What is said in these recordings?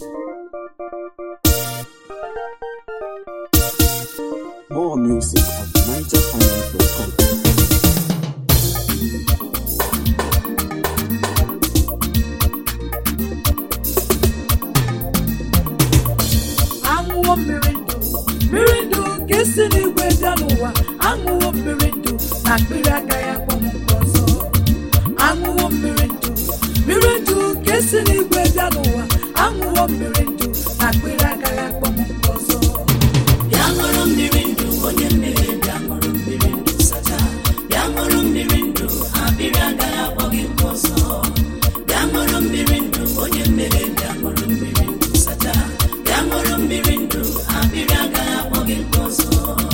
More music at nigerfinance.com. aṅụwo mmiri ndụ mmiri ndụ nke si n'igwe bịa n'ụwa aṅụwo mmiri ndụ na akpịrị agaghị akpọ m nke ọzọ aṅụwo mmiri ndụ mmiri ndụ nke si n'igwe bịa n'ụwa aṅụwo mmiri ndụ na akpịrị agaghị akpọ m nke ọzọ bịa ṅụrụ mmiri ndụ onye mmiri bịa ṅụrụ mmiri ndụ sacha bịa ṅụrụ mmiri ndụ akpịrị agaghị akpọ gị nke ọzọ bịa ṅụrụ mmiri ndụ onye mmiri bịa ṅụrụ mmiri ndụ sacha bịa ṅụrụ mmiri ndụ akpịrị agaghị akpọ gị nke ọzọ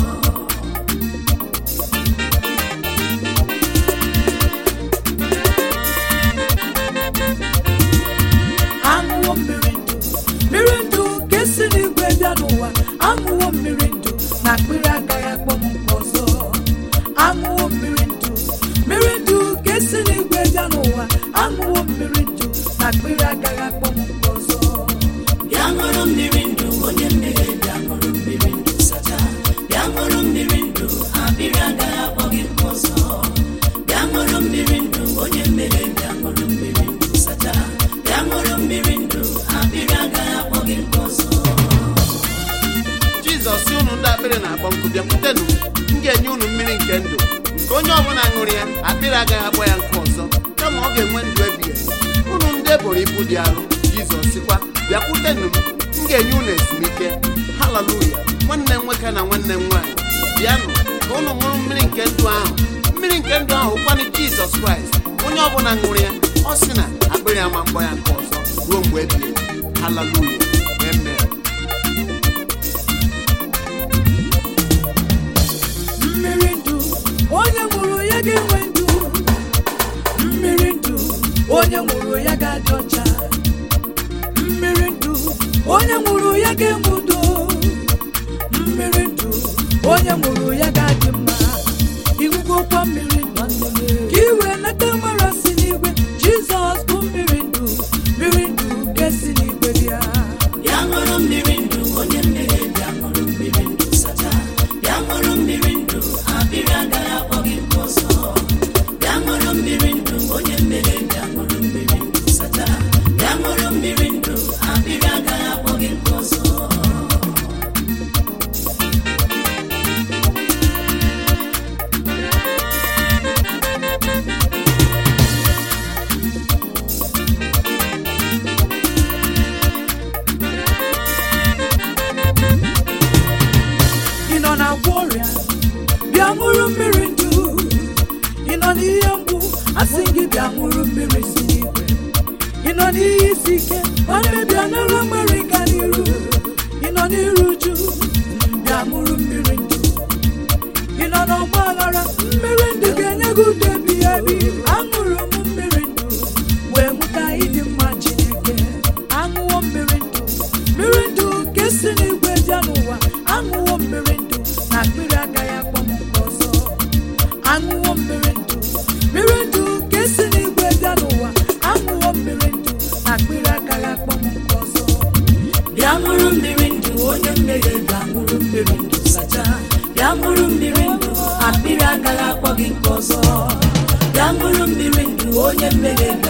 aṅụwo mmiri ndụ mmiri ndụ nke si n'igwe bịa n'ụwa aṅụwo mmiri ndụ na akpịrị agaghị akpọ m nke ọzọ aṅụwo mmiri ndụ mmiri ndụ nke si n'igwe bịa n'ụwa aṅụwo mmiri ndụ na akpịrị agaghị akpọ m nke ọzọ bịa ṅụrụ mmiri ndụ onye mmiri bịa ṅụrụ mmiri ndụ sacha bịa ṅụrụ mmiri ndụ akpịrị agaghị akpọ gị nke ọzọ bịa ṅụrụ mmiri ndụ onye mmiri bịa ṅụrụ mmiri ndụ sacha bịa ṅụrụ mmiri ndụ akpịrị agaghị akpọ gị nke ọzọ jizọs si unu ndị akpịrị na-akpọ nkụ bịakwutenụ m ga-enye unu mmiri nke ndụ nke onye ọbụla ṅụrụ ya akpịrị agaghị akpọ ya nkụ ọzọ kama ọ ga-enwe ndụ ebighị ebi. unu ndị eboro ibu dị arụ jizọs sikwa bịakwutenụ m m ga-enye unu ezumike haleluya nwanne m nwoke na nwanne m nwaanyị bịanụ ka unu ṅụrụ mmiri nke ndụ ahụ mmiri nke ndụ ahụ kwanụ jizọs kraịst onye ọbụla ṅụrụ ya ọ sị na akpịrị ama mkpọ ya nke ọzọ ruo mgbe ebighị ebi. haleluya amen mmiri ndụ onye ṅụrụ ya ga-enwe ndụ mmiri ndụ onye ṅụrụ ya ga-adị ọcha mmiri ndụ onye ṅụrụ ya ga-enwe udo mmiri ndụ onye ṅụrụ ya ga-adị mma iwugokwa mmiri ndụ ka iwe nata mara si n'igwe jizọs bụ mmiri ndụ mmiri ndụ nke si n'igwe bịa bịa ṅụrụ mmiri ndụ onye mmiri bịa ṅụrụ mmiri ndụ sacha bịa ṅụrụ mmiri ndụ akpịrị agaghị akpọ gị nke ọzọ bịa ṅụrụ mmiri ndụ onye mmiri bịa ṅụrụ mmiri ndụ sacha bịa ṅụrụ mmiri ndụ akpịrị agaghị akpọ gị nke ọzọ ị nọ na-agwọ ọrịa bịa ṅụrụ mmiri ndụ ị nọ n'ihe mgbu asị gị bịa ṅụrụ mmiri si n'igwe ị nọ n'ihe isi ike nwanne bịa nara mmiri ga n'iru ị nọ n'iru uju bịa ṅụrụ mmiri ndụ ị nọ n'ọgba aghara mmiri ndụ ga-enye gị udo ebighị ebi aṅụrụ m mmiri ndụ wee nweta ịdị mma chineke aṅụwo mmiri ndụ mmiri ndụ nke si n'igwe bịa n'ụwa aṅụwo mmiri ndụ na akpịrị agaghị akpọ m nke ọzọ aṅụwo mmiri ndụ mmiri ndụ nke si n'igwe bịa n'ụwa aṅụwo mmiri ndụ na akpịrị agaghị akpọ m nke ọzọ bịa ṅụrụ mmiri ndụ onye mmiri bịa ṅụrụ mmiri ndụ sacha bịa ṅụrụ mmiri ndụ akpịrị agaghị akpọ gị nke ọzọ bịa ṅụrụ mmiri ndụ onye mmiri bịa